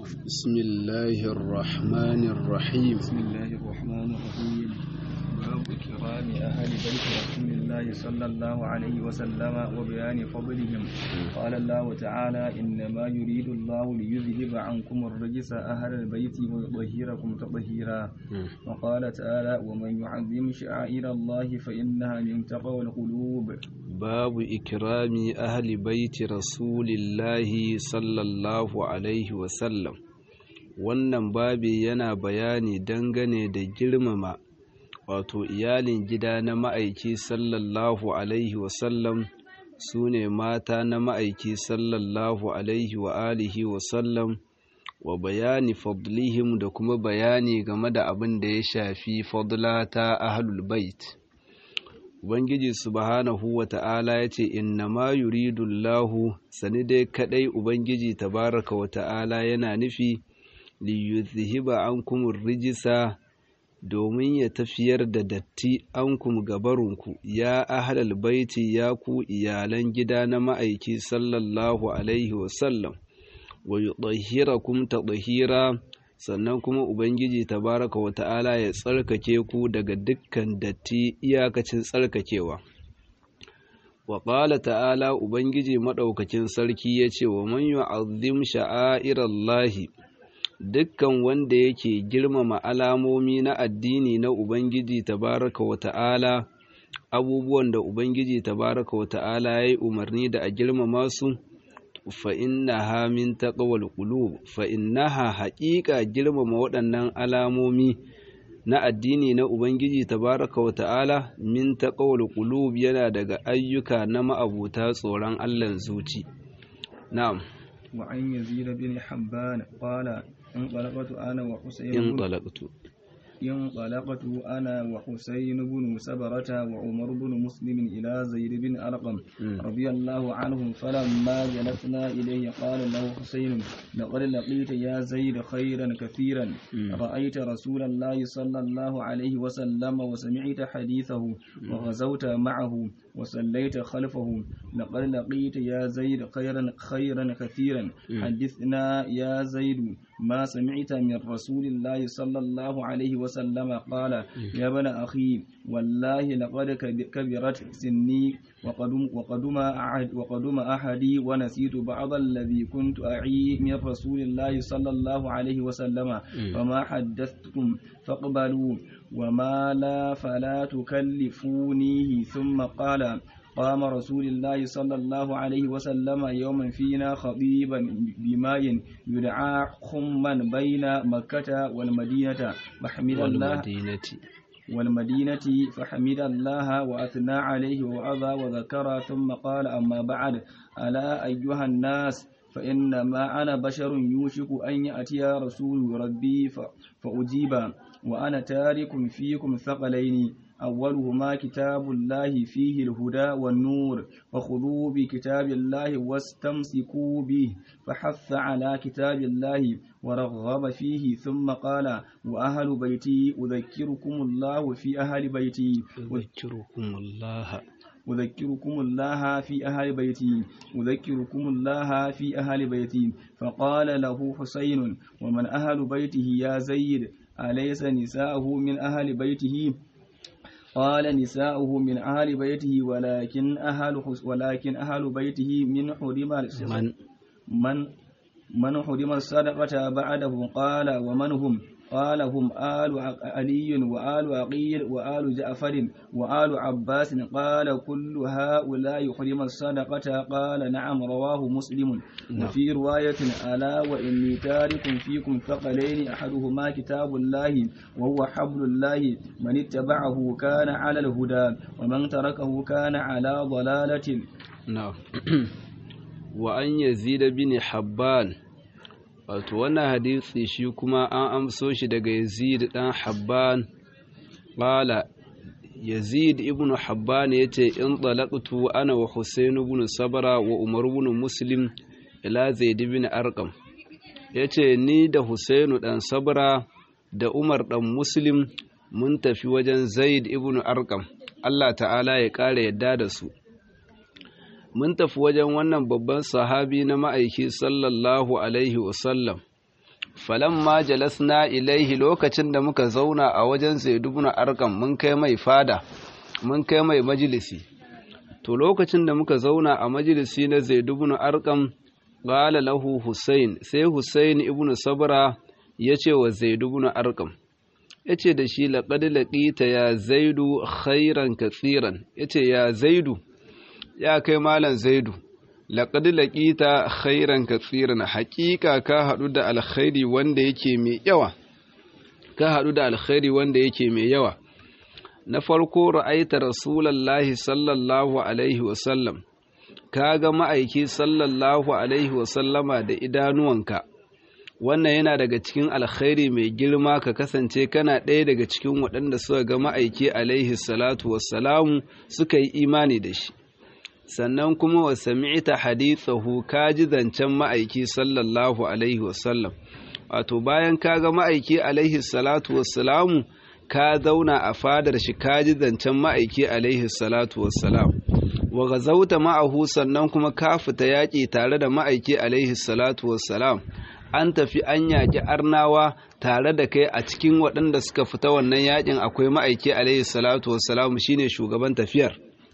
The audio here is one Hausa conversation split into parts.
بسم الله الرحمن الرحيم بسم الله الرحمن الرحيم باب كرام أهل بيت رسول الله صلى الله عليه وسلم وبيان فضلهم قال الله تعالى إنما يريد الله ليذهب عنكم الرجس أهل البيت ويطهركم تطهيرا وقال تعالى ومن يعظم شعائر الله فإنها من تقوى القلوب باب إكرام أهل بيت رسول الله صلى الله عليه وسلم wannan babi yana bayani dangane da girmama wato iyalin gida na ma'aiki sallallahu alaihi wasallam su ne mata na ma'aiki sallallahu alaihi wa alihi wasallam wa bayani fadlihim da kuma bayani game da abin da ya shafi fadla ta ahlul bait ubangiji subhanahu wa ta'ala ya ce inna ma yuridullahu sani dai kadai ubangiji tabaraka wa ta'ala yana nufi liyuzhiba ankum rijisa domin ya tafiyar da datti ankum gabarunku ya ahlal baiti ya ku iyalan gida na ma'aiki sallallahu alaihi wasallam wa yudahhirakum tadhira sannan kuma ubangiji tabaraka wa ta'ala ya tsarkake ku daga dukkan datti iyakacin tsarkakewa wa qala ta'ala ubangiji madaukakin sarki yace wa man yu'azzim sha'airallahi dukkan wanda yake girmama alamomi na addini na Ubangiji tabaraka wa ta'ala abubuwan da Ubangiji tabaraka wa ta'ala ya yi umarni da a girmama su fa'innaha min taqwal qulub fa'innaha haƙiƙa girmama waɗannan alamomi na addini na Ubangiji tabaraka wa ta'ala min taqwal qulub yana daga ayyuka na ma'abuta tsoron Allah zuci na'am وعن يزيد بن حبان قال انطلقت أنا وحسين انطلقت انطلقت أنا وحسين بن سبرة وعمر بن مسلم إلى زيد بن أرقم رضي الله عنهم فلما جلسنا إليه قال له حسين لقد لقيت يا زيد خيرا كثيرا رأيت رسول الله صلى الله عليه وسلم وسمعت حديثه وغزوت معه وصليت خلفه لقد لقيت يا زيد خيرا خيرا كثيرا حدثنا يا زيد ما سمعت من رسول الله صلى الله عليه وسلم قال يا ابن أخي والله لقد كبرت سني وقدم, وقدم, أحد وقدم أحدي ونسيت بعض الذي كنت أعي من رسول الله صلى الله عليه وسلم فما حدثتكم فاقبلوا وما لا فلا تكلفونيه ثم قال قام رسول الله صلى الله عليه وسلم يوما فينا خطيبا بماء يدعى خما بين مكة والمدينة فحمد الله والمدينة والمدينة فحمد الله وأثنى عليه وعظى وذكر ثم قال أما بعد ألا أيها الناس فإنما أنا بشر يوشك أن يأتي رسول ربي فأجيب وأنا تارك فيكم ثقلين أولهما كتاب الله فيه الهدى والنور فخذوا بكتاب الله واستمسكوا به فحث على كتاب الله ورغب فيه ثم قال وأهل بيتي أذكركم الله في أهل بيتي أذكركم الله أذكركم الله في أهل بيتي أذكركم الله في أهل بيتي فقال له حسين ومن أهل بيته يا زيد أليس نساءه من أهل بيته قال نساؤه من أهل بيته ولكن أهل ولكن أهل بيته من حرم من من من حرم الصدقة بعده قال ومن هم قال هم آل علي وآل عقيل وآل جعفر وآل عباس قال كل هؤلاء حرم الصدقة قال نعم رواه مسلم وفي رواية ألا وإني تارك فيكم ثقلين أحدهما كتاب الله وهو حبل الله من اتبعه كان على الهدى ومن تركه كان على ضلالة نعم وأن يزيد بن حبان wato wannan hadisi shi kuma an amso shi daga yazid dan habban qala yazid ibn habban yace in talaqtu ana wa husayn ibn sabra wa umar ibn muslim ila zaid ibn arqam yace ni da husayn dan sabra da umar dan muslim mun tafi wajen zaid ibn arqam Allah ta'ala ya kare yadda da su mun tafi wajen wannan babban sahabi na ma'aiki sallallahu alaihi wasallam falamma jalasna ilaihi lokacin da muka zauna a wajen Zaid ibn Arqam mun kai mai fada mun kai mai majalisi to lokacin da muka zauna a majalisi na Zaid ibn Arqam qala lahu Husayn sai Husayn ibn Sabra yace wa Zaid ibn Arqam yace da shi laqad laqita ya Zaidu khairan katsiran yace ya Zaidu ya kai malam Zaidu laqad laqita khairan katsiran haqiqa ka hadu da alkhairi wanda yake mai yawa ka hadu da alkhairi wanda yake mai yawa na farko ra'aita rasulullahi sallallahu alaihi wasallam ka ga ma'aiki sallallahu alaihi wasallama da idanuwanka wannan yana daga cikin alkhairi mai girma ka kasance kana ɗaya daga cikin waɗanda suka ga ma'aiki alaihi salatu wassalamu suka yi imani da shi sannan kuma wa sami'ta hadithahu ka ji zancen ma'aiki sallallahu alaihi wasallam wato bayan ka ga ma'aiki alaihi salatu wassalamu ka zauna a fadar shi ka ji zancen ma'aiki alaihi salatu wassalam wa gazauta ma'ahu sannan kuma ka fita yaƙi tare da ma'aiki alaihi salatu wassalam an tafi an yaƙi arnawa tare da kai a cikin waɗanda suka fita wannan yaƙin akwai ma'aiki alaihi salatu wassalam shine shugaban tafiyar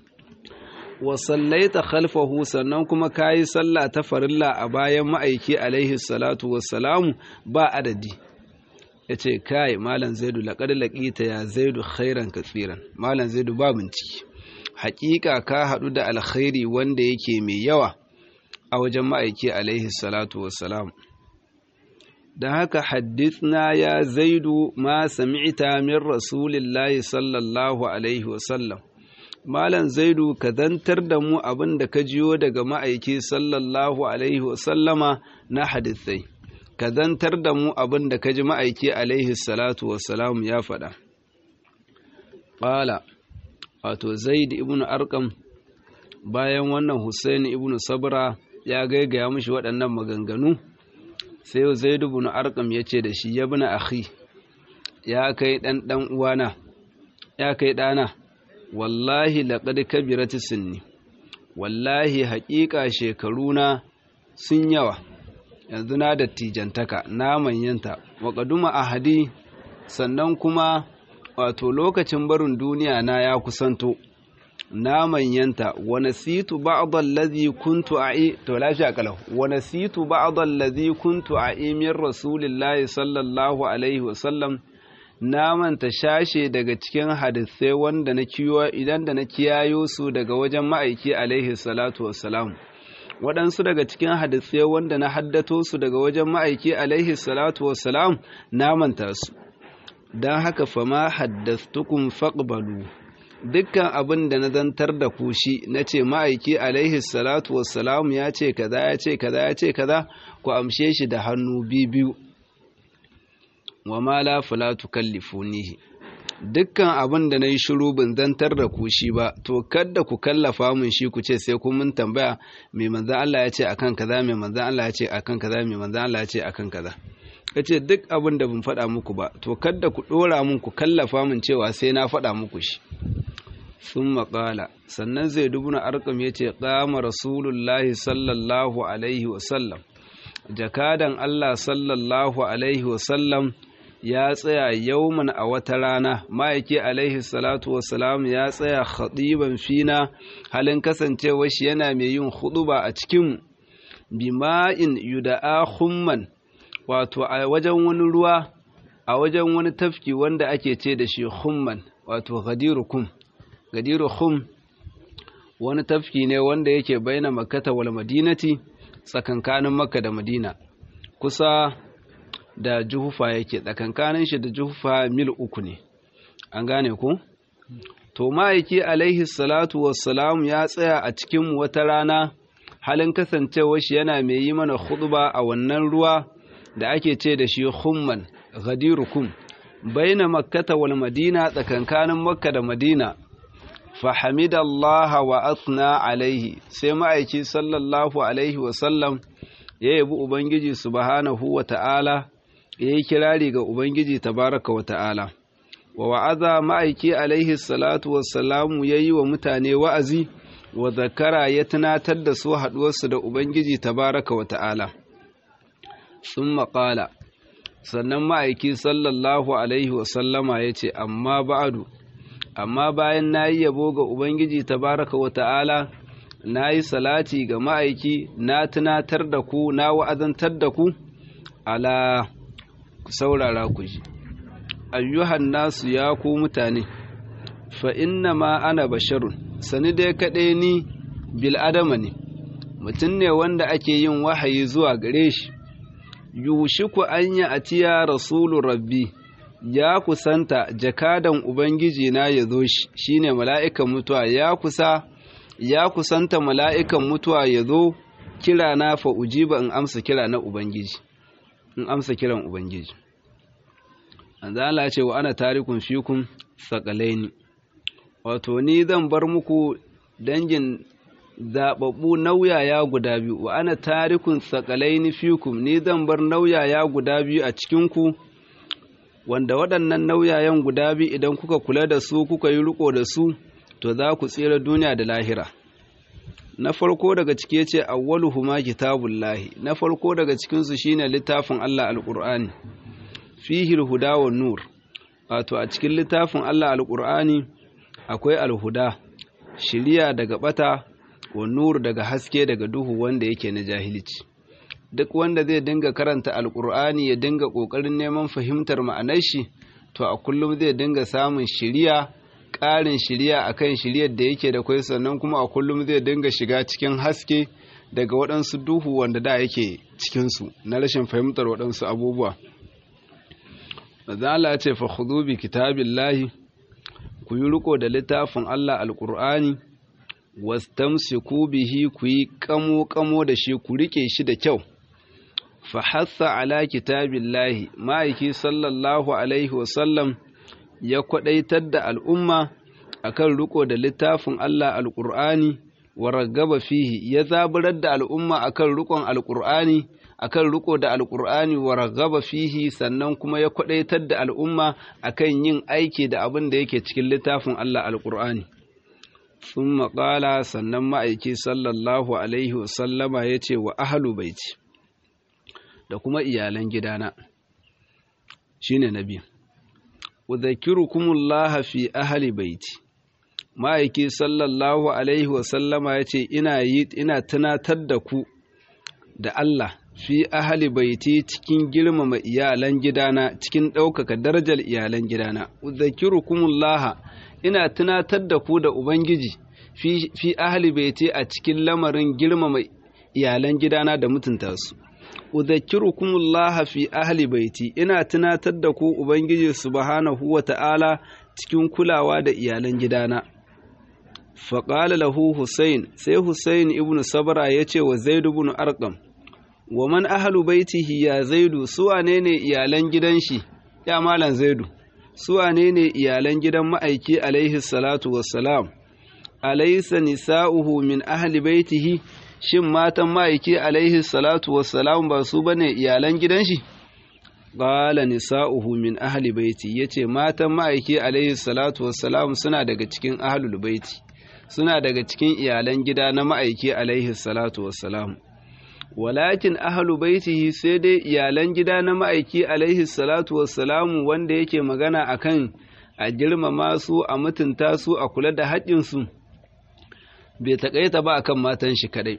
wa sallaita khalfahu sannan kuma kayi sallah ta farilla a bayan ma'aiki alaihi salatu wassalam ba adadi ya ce kai malam zaidu laƙar laƙita ya zaidu khairan katsiran malam zaidu ba bincike haƙiƙa ka haɗu da alkhairi wanda yake mai yawa a wajen ma'aiki alaihi salatu wassalam don haka haddithna ya zaidu ma sami'ta min rasulillahi sallallahu alaihi wasallam malam zaidu ka zantar da mu abin da ka jiyo daga ma'aiki sallallahu alaihi wasallama na hadithai ka zantar da mu abin da ka ji ma'aiki alaihi salatu wassalam ya faɗa. Ƙala, wato Zaid ibn Arkam bayan wannan Hussein ibn Sabra ya gaigaya mishi waɗannan maganganu, sai Zaid ibn Arkam ya ce da shi ya bina akhi, ya kai ɗan ɗan uwana, ya kai ɗana, wallahi laƙad kabirati sinni, wallahi haƙiƙa shekaruna sun yawa. yanzu na dattijantaka na manyanta wa ƙaduma ahadi sannan kuma wato lokacin barin duniya na ya kusanto na manyanta wa nasitu ba'd allazi kuntu a'i to lafiya kalau wa nasitu ba'd allazi kuntu a'i min rasulillahi sallallahu alaihi wa sallam na manta shashe daga cikin hadisai wanda na kiyo idan da na kiyayo su daga wajen ma'aiki alaihi salatu wassalam waɗansu daga cikin hadisai wanda na haddato su daga wajen ma'aiki alaihi salatu wassalam na manta su don haka fama haddastukum faqbalu dukkan abin da na zantar da ku shi na ce ma'aiki alaihi salatu wassalam ya ce kaza ya ce kaza ya ce kaza ku amshe shi da hannu biyu wa ma la fala tukallifunihi dukkan abin da na yi shiru ban zantar da ku shi ba to kadda ku kallafa mun shi ku ce sai kun mun tambaya mai manzan Allah ya ce akan kaza mai manzan Allah ya ce akan kaza mai manzan Allah ya ce akan kaza kace duk abin da ban faɗa muku ba to kadda ku ɗora mun ku kallafa mun cewa sai na faɗa muku shi sun maƙala sannan zai dubuna arkam ya ce ƙama rasulullahi sallallahu alaihi wasallam jakadan Allah sallallahu alaihi wasallam ya tsaya yauman a wata rana ma'aiki alaihi salatu wasalam ya tsaya khatiban fina halin kasancewa shi yana mai yin huɗuba a cikin bima'in yuda'a humman wato a wajen wani ruwa a wajen wani tafki wanda ake ce da shi humman wato gadiru kum gadiru hum wani tafki ne wanda yake baina makkata wal madinati tsakankanin makka da madina kusa da juhufa yake tsakankanin shi da juhufa mil uku ne an gane ku to ma'aiki alaihi salatu wassalam ya tsaya a cikin wata rana halin kasancewa shi yana mai yi mana khutba a wannan ruwa da ake ce da shi humman ghadirukum baina makkata wal madina tsakankanin makka da madina فحمد الله وأثنى عليه sai ma'aiki sallallahu alaihi wasallam ya yabi Ubangiji subhanahu wa ta'ala ya yi kirari ga Ubangiji tabaraka wa ta'ala wa wa'aza ma'aiki alaihi salatu wassalamu ya yi wa mutane wa'azi wa zakara ya tunatar da su haɗuwarsu da Ubangiji tabaraka wa ta'ala sun maƙala sannan ma'aiki sallallahu alaihi wasallama ya ce amma ba'adu amma bayan na yi yabo ga ubangiji tabaraka wa ta'ala na yi salati ga ma'aiki na tunatar da ku na wa'azantar da ku ala saurara ku ji ayyuhan nasu ya ku mutane fa inna ma ana basharun sani dai kaɗai ni bil'adama ne mutum ne wanda ake yin wahayi zuwa gare shi yushiku an yi atiya rasulu rabbi ya kusanta jakadan ubangiji na ya zo shi shine mala'ikan mutuwa ya kusa ya kusanta mala'ikan mutuwa ya zo kira na fa ujiba in amsa kira na ubangiji in amsa kiran ubangiji Allah ce wa ana tarikun fikum sakalaini wato ni zan bar muku dangin zaɓaɓɓu nauyaya guda biyu wa ana tarikun sakalaini fikum ni zan bar nauyaya guda biyu a cikinku wanda waɗannan nauyayen guda biyu idan kuka kula da su kuka yi riko da su to za ku tsira duniya da lahira na farko daga ciki ce awwaluhuma kitabullahi na farko daga cikinsu shine littafin Allah alqur'ani fihi alhuda wan nur wato a cikin littafin Allah alqur'ani akwai alhuda shiriya daga bata wa nur daga haske daga duhu wanda yake na jahilci duk wanda zai dinga karanta alkur'ani ya dinga ƙoƙarin neman fahimtar ma'anar shi to a kullum zai dinga samun shiriya ƙarin shiriya akan shiriyar da yake da kwai sannan kuma a kullum zai dinga shiga cikin haske daga waɗansu duhu wanda da yake cikinsu na rashin fahimtar waɗansu abubuwa Allah ce fa khudhu bi kitabillahi ku yi riko da littafin Allah alkur'ani wastamsiku bihi ku yi kamo kamo da shi ku rike shi da kyau fahassa ala kitabillahi ma'aiki sallallahu alaihi wasallam ya kwadaitar da al'umma akan riko da littafin Allah alƙur'ani wa ragaba fihi ya zaburar da al'umma akan rikon alƙur'ani akan riko da alƙur'ani wa ragaba fihi sannan kuma ya kwadaitar da al'umma akan yin aiki da abin da yake cikin littafin Allah alƙur'ani sun maƙala sannan ma'aiki sallallahu alaihi wasallama ya ce wa ahalu baiti da kuma iyalan gidana shine nabi udhakirukumullah fi ahli baiti ma'aiki sallallahu alaihi wasallama yace ina yi ina tunatar da ku da Allah fi ahli baiti cikin girmama iyalan gidana cikin ɗaukaka darajar iyalan gidana udhakirukumullah ina tunatar da ku da ubangiji fi fi ahli baiti a cikin lamarin girmama iyalan gidana da mutunta su udhakkirukumullah fi ahli baiti ina tunatar da ku ubangiji subhanahu wata'ala cikin kulawa da iyalan gidana faqala lahu husayn sai husayn ibn sabra yace wa zaid ibn arqam wa man ahlu baitihi ya zaidu su wane ne iyalan gidan shi ya malan zaidu su wane ne iyalan gidan ma'aiki alaihi salatu wassalam alaysa nisa'uhu min ahli baitihi shin matan ma'aiki alaihi salatu wassalam ba su bane iyalan gidan shi qala nisa'uhu min ahli baiti yace matan ma'aiki alaihi salatu wassalam suna daga cikin ahlul baiti suna daga cikin iyalan gida na ma'aiki alaihi salatu wassalam walakin ahlu baitihi sai dai iyalan gida na ma'aiki alaihi salatu wassalam wanda yake magana akan a girmama su a mutunta su a kula da haƙƙinsu bai taƙaita ba akan matan shi kadai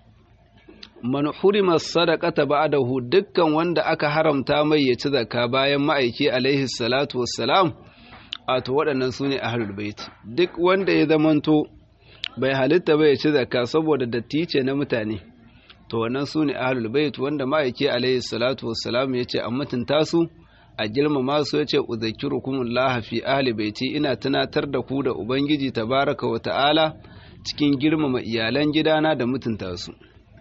man hurima sadaqata ba'dahu dukkan wanda aka haramta mai ya ci zakka bayan ma'aiki alaihi salatu wassalam a to waɗannan sune ahlul bait duk wanda ya zamanto bai halitta ba ya ci zakka saboda datti ce na mutane to wannan sune ahlul bait wanda ma'aiki alaihi salatu wassalam ya ce a mutunta su a girmama su ya ce udhakkirukumullah fi ahli baiti ina tunatar da ku da ubangiji tabaraka wa ta'ala cikin girmama iyalan gidana da mutunta su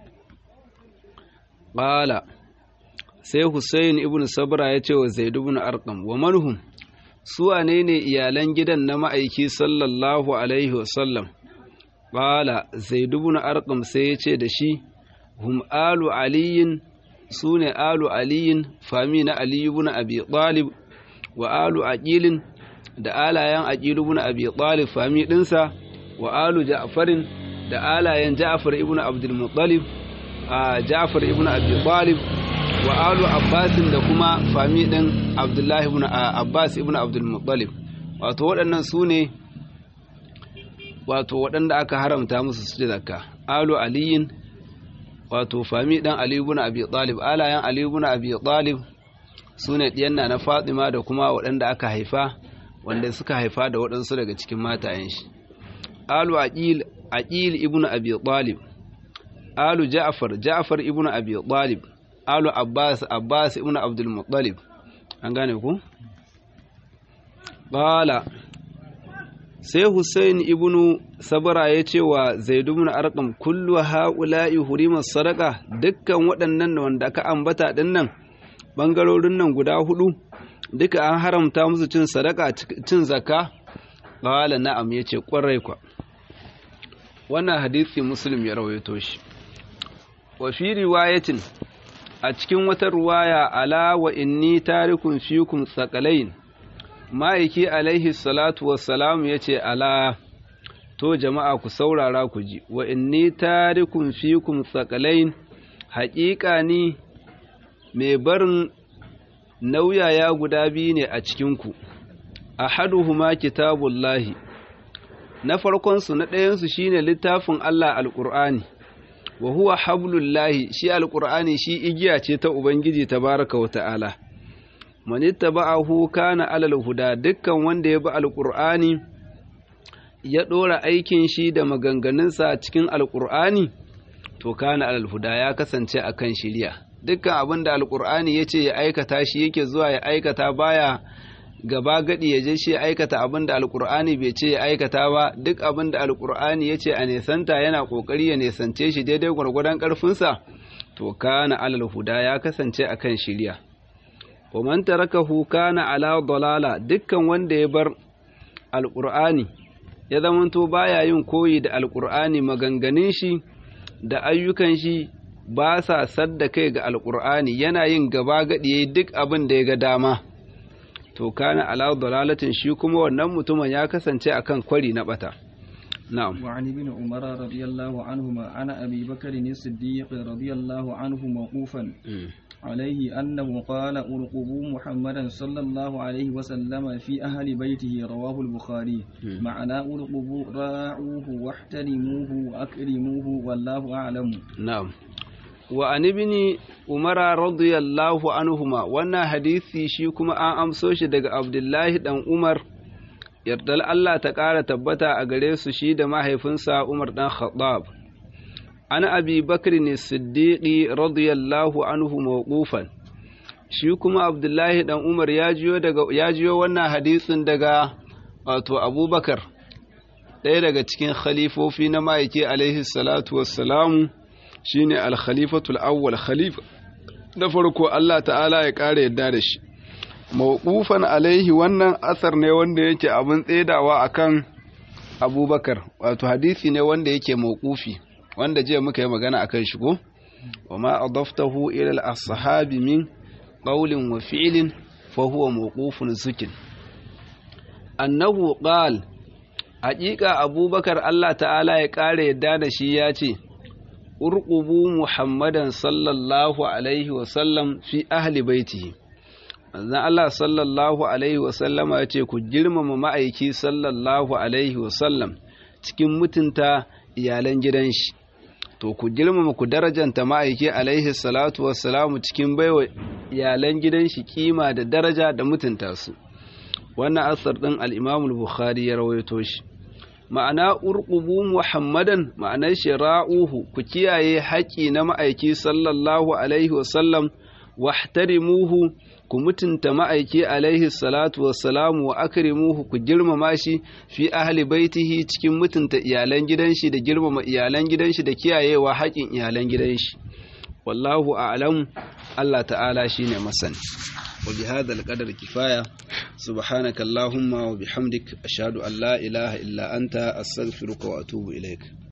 Ƙala sai Hussein ibn Sabra ya ce wa Zaid ibn Arqam wa manhum su wane ne iyalan gidan na ma'aiki sallallahu alaihi wasallam Ƙala Zaid ibn Arqam sai ya ce da shi hum alu aliyin su ne alu aliyin fami na Ali ibn Abi Talib wa alu aqilin da alayen aqil ibn Abi Talib fami dinsa wa alu Ja'farin da alayen Ja'far ibn Abdul Muttalib a Ja'far ibn Abi Talib wa alu abbasin da kuma fami din abdullahi ibn abbas ibn abdul muttalib wato waɗannan su ne wato waɗanda aka haramta musu su zakka alu aliyin wato fami dan ali ibn abi talib alayan ali ibn abi talib su ne ɗiyanna na fatima da kuma waɗanda aka haifa wanda suka haifa da waɗansu daga cikin matayen shi alu aqil aqil ibn abi talib alu ja'far ja'far ibn abi talib alu abbas abbas ibn abdul muttalib an gane ku qala sai Hussein ibn Sabara ya ce wa Zaid ibn Arqam kullu haula'i hurima sadaqa dukkan waɗannan wanda aka ambata dinnan bangarorin nan guda hudu duka an haramta musu cin sadaka cin zakka qala na'am yace kwarai kwa wannan hadisi muslim ya rawaito shi wa fi riwayatin a cikin wata ruwaya ala wa inni tarikun fikum sakalain ma'aiki alaihi salatu wassalam ya ce ala to jama'a ku saurara ku ji wa inni tarikun fikum sakalain haƙiƙa ni mai barin nauyaya guda biyu ne a cikinku ahaduhuma kitabullahi na farkonsu na ɗayansu shine littafin Allah alƙur'ani wa huwa hablullahi shi alƙur'ani shi igiya ce ta ubangiji tabaraka wa ta'ala man ittaba'ahu kana alal huda dukkan wanda ya bi alƙur'ani ya ɗora aikin shi da maganganunsa cikin alƙur'ani to kana alal huda ya kasance akan shiriya dukkan abin da alƙur'ani ya ce ya aikata shi yake zuwa ya aikata baya gaba gadi ya je shi aikata abin da alkur'ani bai ce ya aikata ba duk abin da alkur'ani ya ce a nesanta yana kokari ya nesance shi daidai gwargwadon karfinsa to kana alal huda ya kasance akan shirya wa man tarakahu kana ala dalala dukkan wanda ya bar alkur'ani ya zamanto baya yin koyi da alkur'ani maganganun shi da ayyukan shi ba sa sadda kai ga alkur'ani yana yin gaba gadi duk abin da ya ga dama to kana ala dalalatin shi kuma wannan mutumin ya kasance akan kwari na bata na'am wa an ibn umar radiyallahu anhuma ana abi bakr as-siddiq radiyallahu anhu mawqufan عليه أنه قال أرقبوا محمدا صلى الله عليه وسلم في أهل بيته رواه البخاري معنى أرقبوا راعوه واحترموه وأكرموه والله أعلم نعم wa an ibni umara radiyallahu anhuma wannan hadisi shi kuma an amso shi daga abdullahi dan umar yardal Allah ta ƙara tabbata a gare su shi da mahaifinsa umar dan khattab an abi bakr ne siddiqi radiyallahu anhu mawqufan shi kuma abdullahi dan umar ya jiyo daga ya jiyo wannan hadisin daga wato abubakar ɗaya daga cikin khalifofi na ma'aiki alaihi salatu wassalamu shine al-khalifatul awwal khalifa da farko Allah ta'ala ya ƙara yadda da shi mawqufan alaihi wannan asar ne wanda yake abin tsedawa akan abubakar wato hadisi ne wanda yake mawqufi wanda jiya muka yi magana akan shi ko wama adaftahu ila al-ashabi min qawlin wa fi'lin fa huwa mawqufun zukin annahu qala haƙiƙa abubakar Allah ta'ala ya ƙara yadda da shi ya ce urqubu muhammadan sallallahu alaihi wasallam fi ahli baitihi manzon Allah sallallahu alaihi wasallama ya ce ku girmama ma'aiki sallallahu alaihi wasallam cikin mutunta iyalan gidan shi to ku girmama ku darajanta ma'aiki alaihi salatu wassalamu cikin baiwa iyalan gidan shi kima da daraja da mutunta su wannan asar din al-Imam al-Bukhari ya rawaito shi ma'ana urqubu muhammadan ma'anar shi ra'uhu ku kiyaye haƙi na ma'aiki sallallahu alaihi wasallam wahtarimuhu ku mutunta ma'aiki alaihi salatu wassalamu wa akrimuhu ku girmama shi fi ahli baitihi cikin mutunta iyalan gidan shi da girmama iyalan gidan shi da kiyayewa haƙin iyalan gidan shi wallahu a'lam Allah ta'ala shine masani وبهذا القدر كفاية سبحانك اللهم وبحمدك أشهد أن لا إله إلا أنت أستغفرك وأتوب إليك